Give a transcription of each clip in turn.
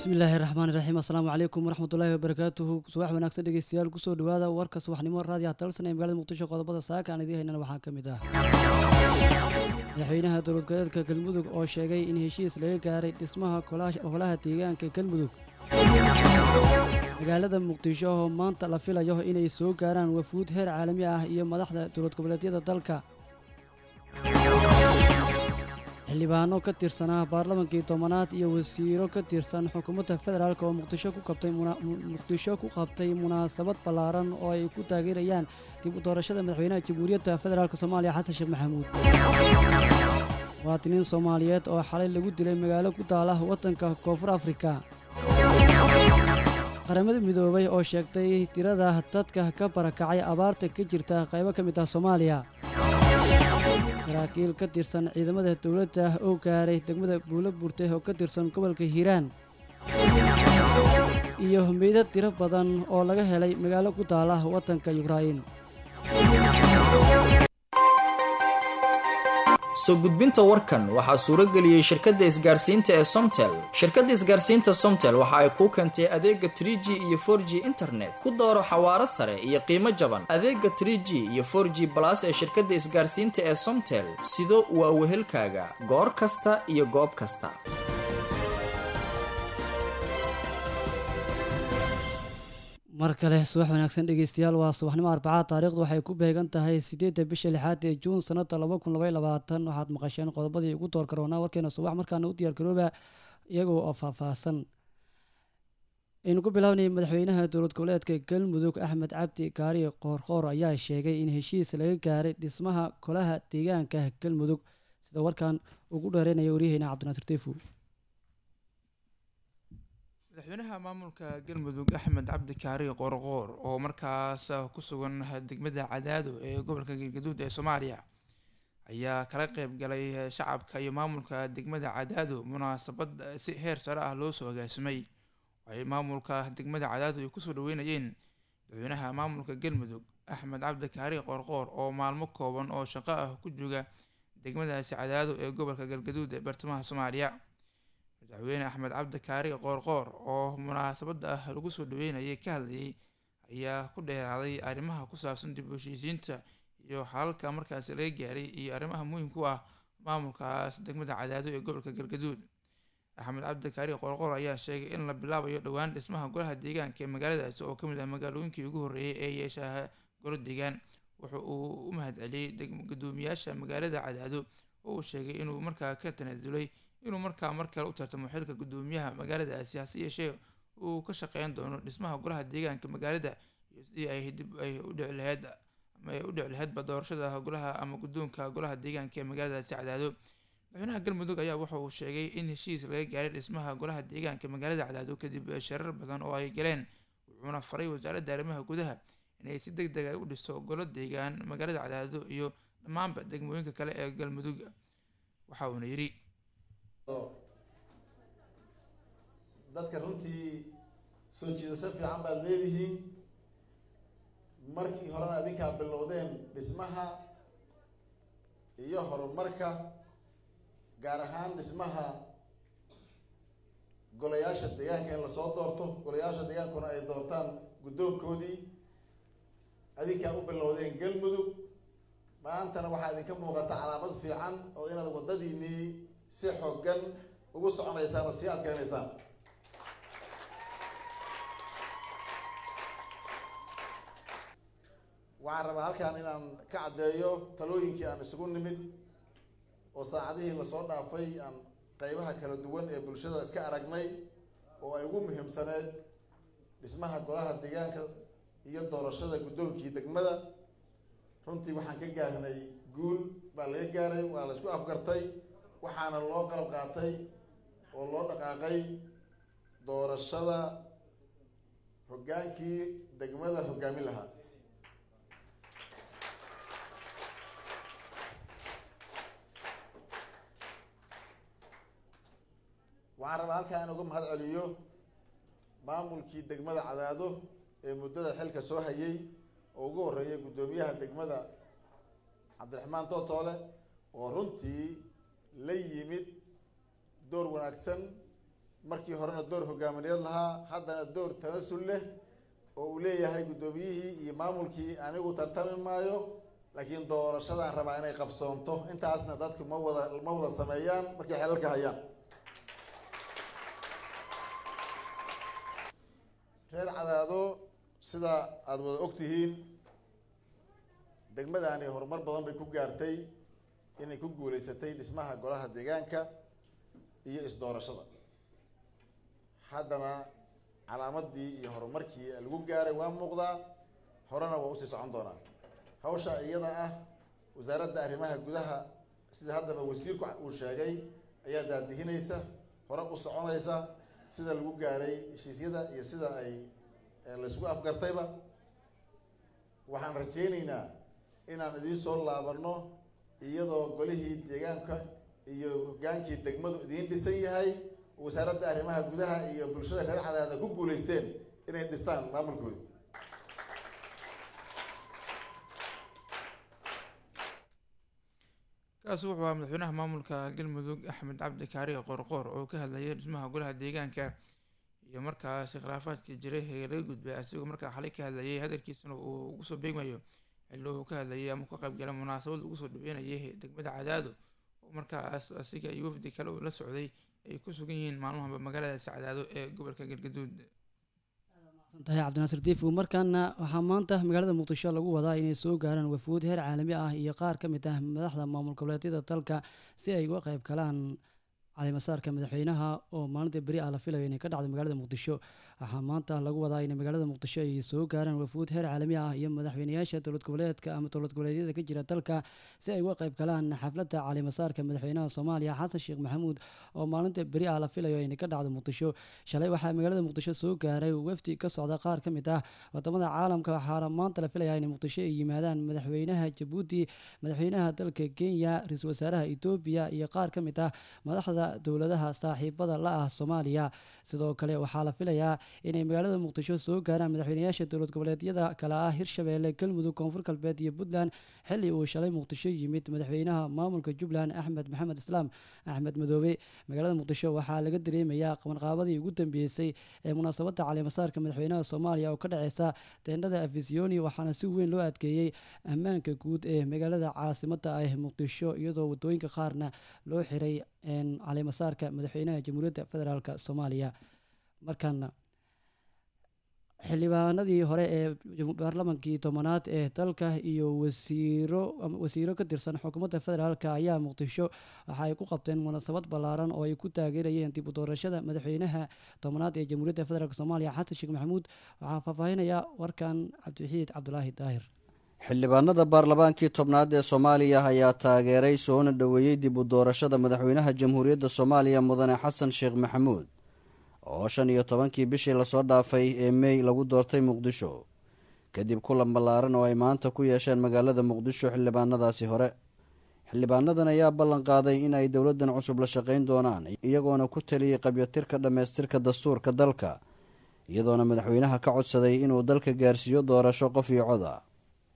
bismillaahi raxmaan iraxiim assalaamu calaykum waraxmatullaahi wabarakaatuhu subax wanaagsan dhegeystayaal kusoo dhawaada warka subaxnimo raadiyaha dalsan ee magaalada muqdisho qodobada saaka aan idiin haynana waxaa ka mid ah madaxweynaha dowlad goboleedka galmudug oo sheegay in heshiis laga gaaray dhismaha holaha deegaanka galmudug magaalada muqdisho oo maanta la filayo inay soo gaaraan wafuud heer caalami ah iyo madaxda dowlad goboleedyada dalka xildhibaano ka tirsanaa baarlamankii tobanaad iyo wasiiro ka tirsan xukuumadda federaalk oo muqdisho ku qabtay muqdisho ku qabtay munaasabad ballaaran oo ay ku taageerayaan dib u doorashada madaxweynaha jamhuuriyadda federaalk soomaaliya xasan sheekh maxamuud muwaatiniin soomaaliyeed oo xalay lagu dilay magaalo ku taala waddanka koonfur afrika qaramada midoobay oo sheegtay tirada dadka ka barakacay abaarta ka jirta qaybo ka mid ah soomaaliya saraakiil ka tirsan ciidamada dowladda oo gaaray degmada buulo burte oo ka tirsan gobolka hiiraan iyo meydad tiro badan oo laga helay magaalo ku taala waddanka yukrain soo gudbinta warkan waxaa suuro geliyey shirkadda isgaarsiinta ee somtel shirkadda isgaarsiinta somtel waxa ay kuu keentay adeega trie g iyo for g internet ku dooro xawaaro sare iyo qiimo jaban adeega trie g iyo for g balas ee shirkadda isgaarsiinta ee somtel sido waa wehelkaaga goor kasta iyo goob kasta mar kale subax wanaagsan dhegeystayaal waa subaxnimo arbacaad taariikhdu waxay ku beegan tahay sideedda bisha lixaad ee juun sanada laba kun labay labaatan waxaad maqasheen qodobadii ugu door karoonaa warkeena subax markaana u diyaargarooba iyagoo oo faahfaahsan aynu ku bilaabnay madaxweynaha dowlad goboleedka galmudug axmed cabdi kaari qoorqoor ayaa sheegay in heshiis laga gaaray dhismaha golaha deegaanka galmudug sida warkan ugu dheereynaya waryaheena cabdinaasir teyfu madaxweynaha maamulka galmudug axmed cabdi kaari qoorqoor oo markaas ku sugan degmada cadaado ee gobolka galgaduud ee soomaaliya ayaa kala qeyb galay shacabka iyo maamulka degmada cadaado munaasabad si heer sare ah loo soo agaasimay waxay maamulka degmada cadaado ay kusoo dhaweynayeen madaxweynaha maamulka galmudug axmed cabdi kaari qoorqoor oo maalmo kooban oo shaqo ah ku jooga degmadaasi cadaado ee gobolka galgaduud ee bartamaha soomaaliya madaxweyne axmed cabdi kaari qoorqoor oo munaasabada ah lagu soo dhaweynayay ka hadlayay ayaa ku dheeraaday arrimaha ku saabsan dib u heshiisiinta iyo xalalka markaasi laga gaaray iyo arrimaha muhiimka u ah maamulkaas degmada cadaado ee gobolka galgaduud axmed cabdi kaari qoorqoor ayaa sheegay in la bilaabayo dhowaan dhismaha golaha deegaanka ee magaaladaasi oo kamid ah magaalooyinkii ugu horreeyay ee yeeshaha golo deegaan wuxa uu u mahad celiyey gudoomiyaasha magaalada cadaado oo uu sheegay inuu markaa ka tanaasulay inuu markaa mar kale u tartamo xilka gudoomiyaha magaaladaasi hase yeeshee uu ka shaqeyn doono dhismaha golaha deegaanka magaalada iyo sidii ay dib ay u dhici laheyd ama ay u dhici laheydba doorashada golaha ama guddoonka golaha deegaanka ee magaaladaasi cadaado madaxweynaha galmudug ayaa waxa uu sheegay in heshiis laga gaaray dhismaha golaha deegaanka magaalada cadaado kadib sharar badan oo ay galeen wuxuuna faray wasaaradda arrimaha gudaha inay si deg deg ay u dhiso golo deegaan magaalada cadaado iyo dhammaanba degmooyinka kale ee galmudug waxa uuna yidhi dadka runtii soo jiidasho fiican baad leedihiin markii horena adinkaa bilowdeen dhismaha iyo horumarka gaar ahaan dhismaha golayaasha deegaanka in lasoo doorto golayaasha deegaankuna ay doortaan guddoonkoodii adinkaa u bilowdeen galmudug maantana waxaa idinka muuqata calaamad fiican oo inaad waddadiinii si xoogan ugu soconaysaan oo sii adkeynaysaan waxaan rabaa halkan inaan ka caddeeyo talooyinkii aan isugu nimid oo saacadihii lasoo dhaafay aan qeybaha kala duwan ee bulshada iska aragnay oo ay ugu muhiimsaneed dhismaha golaha deegaanka iyo doorashada guddoonkii degmada runtii waxaan ka gaarnay guul baa laga gaaray waa la isku afgartay waxaana loo qalab qaatay oo loo dhaqaaqay doorashada hoggaankii degmada hoggaamin lahaa waxaan rabaa halkaa in uga mahad celiyo maamulkii degmada cadaado ee muddada xilka soo hayay oo ugu horreeyay guddoomiyaha degmada cabdiraxmaan tootoole oo runtii la yimid door wanaagsan markii horena door hogaamineed lahaa haddana door tanasul leh oo uu leeyahay guddoomiyihii iyo maamulkii anigu tartami maayo laakiin doorashadaan rabaa inay qabsoonto intaasna dadku ma wada ma wada sameeyaan markay xelalka hayaan reer cadaado sida aada wada og tihiin degmadani horumar badan bay ku gaartay inay ku guuleysatay dhismaha golaha deegaanka iyo isdoorashada haddana calaamadii iyo horumarkii lagu gaaray waa muuqdaa horena waa usii socon doonaa hawsha iyada ah wasaaradda arrimaha gudaha sida haddaba wasiirku uu sheegay ayaa daadihinaysa hore u soconaysa sida lagu gaaray heshiisyada iyo sida ay laysku afgartayba waxaan rajaynaynaa inaan idiin soo laabanno iyadoo golihii deegaanka iyo hogaankii degmadu idiin dhisan yahay wasaaradda arrimaha gudaha iyo bulshada reer cadaada ku guulaysteen inay dhistaan maamulkooda kaasi wuxuu ahaa madaxweynaha maamulka galmudug axmed cabdi kaariga qoorqoor oo ka hadlayay dhismaha golaha deegaanka iyo markaasi khilaafaadkii jiray ee laga gudbay asigoo markaa xalay ka hadlayay hadalkiisana uu ugu soo beegmayo xilli uu ka hadlayay ama ka qaybgalay munaasabad ugu soo dhaweynayay degmada cadaado oo markaas asiga iyo wafdi kale uu la socday ay ku sugan yihiin maalmahaba magaaladaasi cadaado ee gobolka galgaduud tahay cabdinaasir diifu markaana waxaa maanta magaalada muqdisho lagu wadaa inay soo gaaraan wafuud heer caalami ah iyo qaar ka mid ah madaxda maamul goboleedyada dalka si ay uga qayb galaan calimasaarka madaxweynaha oo maalinta beri ah la filayo inay ka dhacdo magaalada muqdisho waxaa maanta lagu wadaa in magaalada muqdisho ay soo gaaraan wafuud heer caalami ah iyo madaxweynayaasha dowlad goboleedka ama dowlad goboleedyada ka jira dalka si ay uga qayb galaan xafladda calimasaarka madaxweynaha soomaaliya xasan sheekh maxamuud oo maalinta beri ah la filayo inay ka dhacdo muqdisho shalay waxaa magaalada muqdisho soo gaaray wafdi ka socda qaar ka mid ah wadamada caalamka waxaana maanta la filayaa in muqdisho ay yimaadaan madaxweynaha jabuuti madaxweynaha dalka kenya ra-iisul wasaaraha etoobiya iyo qaar ka mid ah madaxda dowladaha saaxiibada la ah soomaaliya sidoo kale waxaa la filayaa inay magaalada muqdisho soo gaaraan madaxweynayaasha dowlad goboleedyada kale ah hirshabeelle galmudug koonfur galbeed iyo puntland xilli uu shalay muqdisho yimid madaxweynaha maamulka jubbaland axmed maxamed islaam axmed madoobe magaalada muqdisho waxaa laga dareemayaa qabanqaabadii ugu dambeysay ee munaasabadda caleemasaarka madaxweynaha soomaaliya oo ka dhaceysa teendhada afisiyoni waxaana si weyn loo adkeeyey ammaanka guud ee magaalada caasimada ah muqdisho iyadoo wadooyinka qaarna loo xiray caleemasaarka madaxweynaha jamhuuriyadda federaalk soomaaliya markaana xildhibaanadii hore ee baarlamankii tobanaad ee dalka iyo wasiiro wasiiro ka tirsan xukuumadda federaalk ayaa muqdisho waxa ay ku qabteen munaasabad ballaaran oo ay ku taageerayeen dib u doorashada madaxweynaha tobanaad ee jamhuuriyadda federaalk soomaaliya xasan sheekh maxamuud waxaa faahfaahinaya warkan cabdiwaxiid cabdulaahi daahir xildhibaanada baarlamaankii tobnaad ee soomaaliya ayaa taageeray soona dhoweeyey dib u doorashada madaxweynaha jamhuuriyadda soomaaliya mudane xasan sheekh maxamuud oo shan iyo tobankii bishii lasoo dhaafay ee mey lagu doortay muqdisho kadib kulan ballaaran oo ay maanta ku yeesheen magaalada muqdisho xildhibaanadaasi hore xildhibaanadan ayaa ballan qaaday in ay dowladdan cusub la shaqayn doonaan iyagoona ku taliyey qabyatirka dhammaystirka dastuurka dalka iyadoona madaxweynaha ka codsaday inuu dalka gaarsiiyo doorasho qof iyo cod ah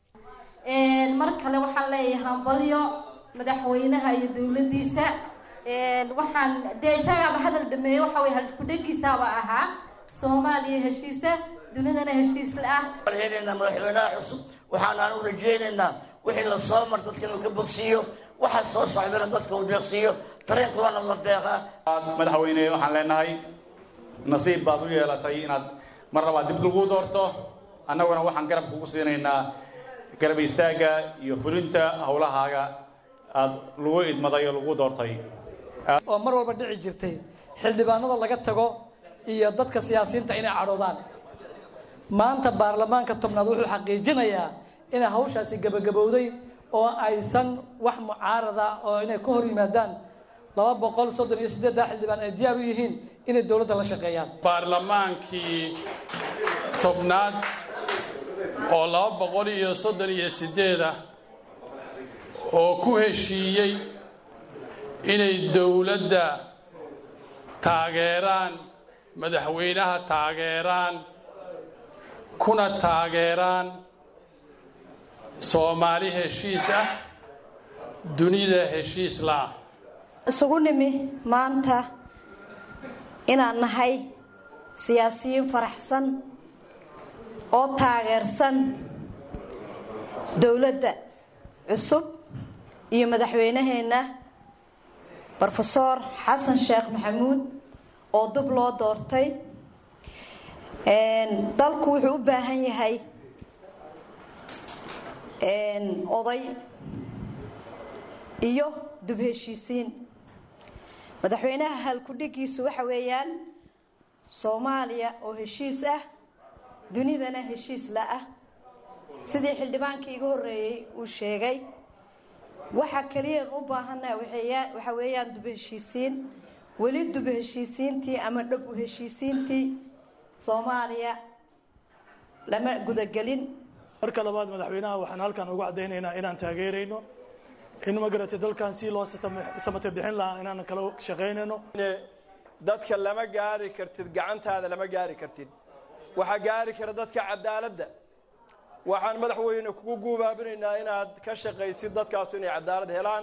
mar kale waxaan leeyahay hambalyo madaxweynaha iyo dowladdiisa waxaan dee isagaaba hadal dhameeyey waxa wey halkudhegiisaaba ahaa soomaaliya heshiisa dunidana heshiisla ah warheenaynaa madaxweynaha cusub waxaanaan u rajaynaynaa wixii la soo mar dadka inuu ka bogsiiyo waxa soo socdana dadka uu deeqsiiyo dareenkuwana la deeqaa madaxweyne waxaan leenahay nasiib baad u yeelatay inaad mar labaad dib lagu doorto annaguna waxaan garab kugu siinaynaa garab istaagga iyo fulinta howlahaaga aada lagu idmaday oo lagu doortay oo mar walba dhici jirtay xildhibaanada laga tago iyo dadka siyaasiyiinta inay cadhoodaan maanta baarlamaanka tobnaad wuxuu xaqiijinayaa inay hawshaasi gabagabowday oo aysan wax mucaarada oo inay ka hor yimaadaan laba boqol soddon iyo siddeedda xildhibaan ay diyaar u yihiin inay dowladda la shaqeeyaan baarlamaankii tobnaad oo laba boqol iyo soddon iyo siddeeda oo ku heshiiyey inay dowladda taageeraan madaxweynaha taageeraan kuna taageeraan soomaali heshiis ah dunida heshiis la-ah isugu nimi maanta inaan nahay siyaasiyiin faraxsan oo taageersan dowladda cusub iyo madaxweynaheenna rofeor xasan sheekh maxamuud oo dub loo doortay dalku wuxuu u baahan yahay oday iyo dub heshiisiin madaxweynaha halkudhigiisu waxa weeyaan soomaaliya oo heshiis ah dunidana heshiis la ah sidii xildhibaankii iga horeeyey uu sheegay waxa kaliyan u baahannaha waxa weeyaan dub heshiisiin weli dub heshiisiintii ama dhab u heshiisiintii soomaaliya lama gudagelin marka labaad madaxweynaha waxaan halkan ugu caddaynaynaa inaan taageerayno in magaratay dalkan si loo samate bixin lahaa inaan kala shaqaynayno dadka lama gaari kartid gacantaada lama gaari kartid waxaa gaari kara dadka cadaaladda waxaan madaxweyne kugu guubaabinaynaa inaad ka shaqaysid dadkaasu inay cadaalad helaan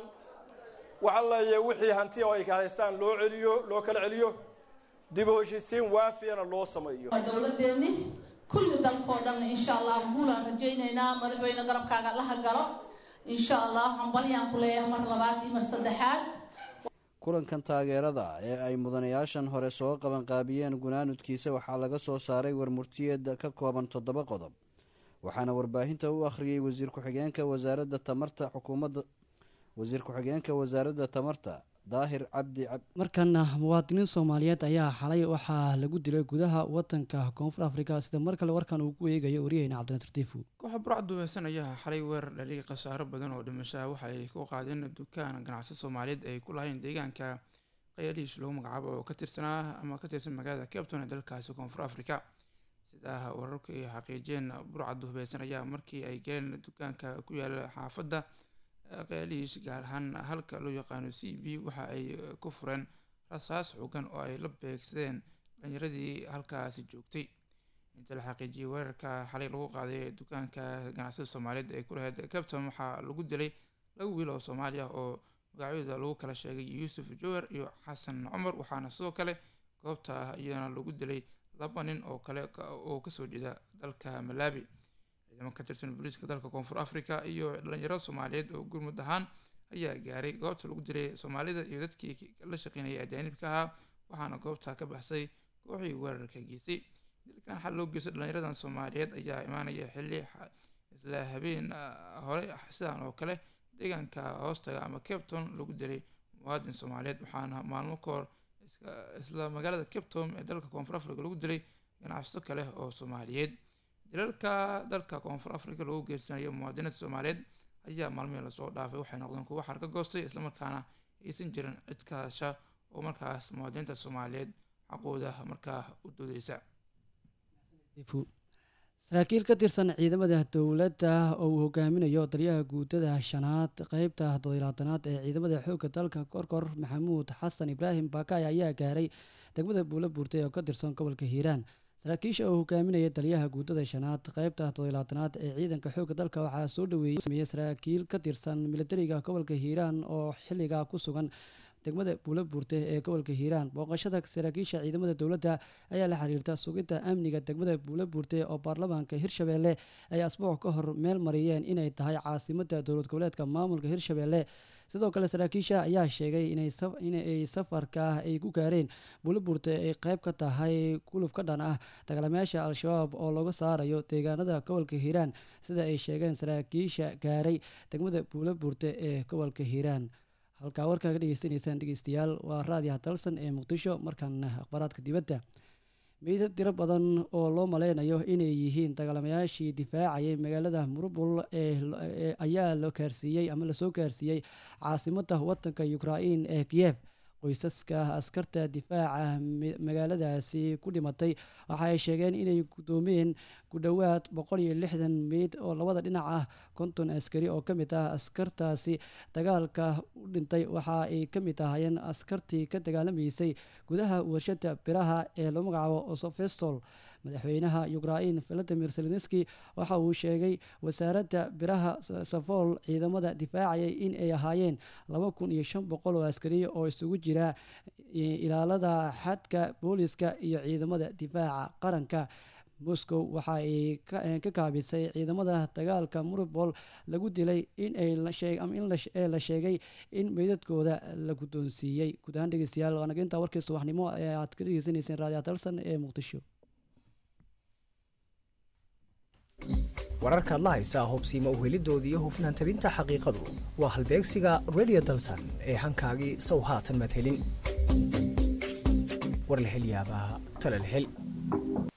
waxaa leeyahay wixii hanti oo ay haystaan loo celiyo loo kala celiyo dib u heshiisiin waafiyana loo sameeyo dowladeeni kulli dalkoo dhan insha allah guulaan rajaynaynaa madaxweyne garabkaaga laha galo insha allah hambalyaan ku leeyahay mar labaad iyo mar saddexaad kulankan taageerada ee ay mudanayaashan hore soo qabanqaabiyeen gunaanudkiisa waxaa laga soo saaray warmurtiyeed ka kooban toddoba qodob waxaana warbaahinta u akhriyey wasiir ku-xigeenka wasaaradda tamarta xukuumadda wasiir ku-xigeenka wasaaradda tamarta daahir cabdi markana muwaadiniin soomaaliyeed ayaa xalay waxaa lagu dilay gudaha wadanka koonfur afrika sida mar kale warkan uu ku eegayo waryaheyna cabdinasir tiifu kooxa burcad duubeysan ayaa xalay weerar dhaliyay khasaaro badan oo dhimashaa waxa ay ku qaadeen dukaan ganacsi soomaaliyeed ay ku lahayn deegaanka qayaalihiis lagu magacaabo oo ka tirsanaa ama ka tirsan magaalada capton ee dalkaasi koonfur afrika sidaa wararku ay xaqiijiyeen burcad duubeysan ayaa markii ay galeen dukaanka ku yaala xaafadda qayaalihiis gaar ahaan halka loo yaqaano c b waxa ay ku fureen rasaas xoogan oo ay la beegsadeen dhalinyaradii halkaasi joogtay inta la xaqiijiyay weerarka xalay lagu qaaday dukaanka ganacsada soomaaliyeed ee ku lahayd capton waxaa lagu dilay laba wiil oo soomaali ah oo magacyadooda lagu kala sheegay yuusuf jower iyo xasan cumar waxaana sidoo kale goobta iyadana lagu dilay laba nin oo kale oo kasoo jeeda dalka malawi ciidamo ka tirsan booliiska dalka koonfur africa iyo dhalinyaro soomaaliyeed oo gurmud ahaan ayaa gaaray goobta lagu dilay soomaalida iyo dadkii la shaqeynayay ajaanibka ahaa waxaana goobta ka baxsay kooxii weerarka geysay dilkan xal loo geystay dhalinyaradan soomaaliyeed ayaa imaanaya xilli isla habeen hore sidan oo kale deegaanka hoostaga ama capton lagu dilay muwaadin soomaaliyeed waxaana maalmo ka hor isla magaalada capton ee dalka koonfur africa lagu dilay ganacsato kale oo soomaaliyeed dilalka dalka koonfur africa lagu geysanayo muwaadiniinta soomaaliyeed ayaa maalmihii lasoo dhaafay waxay noqdeen kuwo xarka goostay islamarkaana aysan jirin cid kaasha oo markaas muwaadiniinta soomaaliyeed xaqooda markaa u doodeysa saraakiil ka tirsan ciidamada dowladda oo uu hogaaminayo taliyaha guutada shanaad qeybta todolaatanaad ee ciidamada xoogga dalka korkor maxamuud xasan ibraahim baakay ayaa gaaray degmada buulo buurtay oo ka tirsan gobolka hiiraan saraakiisha oo hogaaminaya taliyaha guutada shanaad qeybta todolaatanaad ee ciidanka xoogga dalka waxaa soo dhaweeyey sameeyey saraakiil ka tirsan militariga gobolka hiiraan oo xilligaa ku sugan degmada buulo buurte ee gobolka hiiraan booqashada saraakiisha ciidamada dowladda ayaa la xiriirta sugidda amniga degmada buulo buurte oo baarlamaanka hirshabeelle ay asbuuc ka hor meel mariyeen inay tahay caasimada dowlad goboleedka maamulka hirshabeelle sidoo kale saraakiisha ayaa sheegay inay safarka ay ku gaareen buulo buurte ay qeyb ka tahay guluf ka dhan ah dagaalamayaasha al-shabaab oo laga saarayo deegaanada gobolka hiiraan sida ay sheegeen saraakiisha gaaray degmada buulo buurte ee gobolka hiiraan halkaa warkaa ka dhegeysanaysaan dhegeystayaal waa raadiyaha dalsan ee muqdisho markaana akhbaaraadka dibadda meydad tiro badan oo loo maleynayo inay yihiin dagaalamayaashii difaacayay magaalada murubul ee ayaa la gaarsiiyey ama lasoo gaarsiiyey caasimada wadanka ukrain ee kiev qoysaska askarta difaaca magaaladaasi ku dhimatay waxa ay sheegeen inay gudoomeen ku dhowaad boqol iyo lixdan meyd oo labada dhinac ah konton askari oo ka mid ah askartaasi dagaalka u dhintay waxa ay ka mid ahaayeen askartii ka dagaalamaysay gudaha warshada biraha ee loo magacaabo osofestol madaxweynaha ukrain valadimir zelenski waxa uu sheegay wasaaradda biraha safool ciidamada difaacayay in ay ahaayeen laba kun iyo shan boqol oo askariya oo isugu jira ilaalada xadka booliska iyo ciidamada difaaca qaranka moscow waxa ay ka kaabisay ciidamada dagaalka muribol lagu dilay in la sheegay in meydadkooda la guddoonsiiyey guud ahaan dhegeystayaal waanaga intaa warkii subaxnimo ee aad ka dhegeysanayseen raadiyo dalsan ee muqdisho wararkaad la haysaa hubsiima uhelidooda iyo hufnaan tabinta xaqiiqadu waa halbeegsiga radio dalsan ee hankaagii sow haatan madhelin war la hel yaabaa tala la hel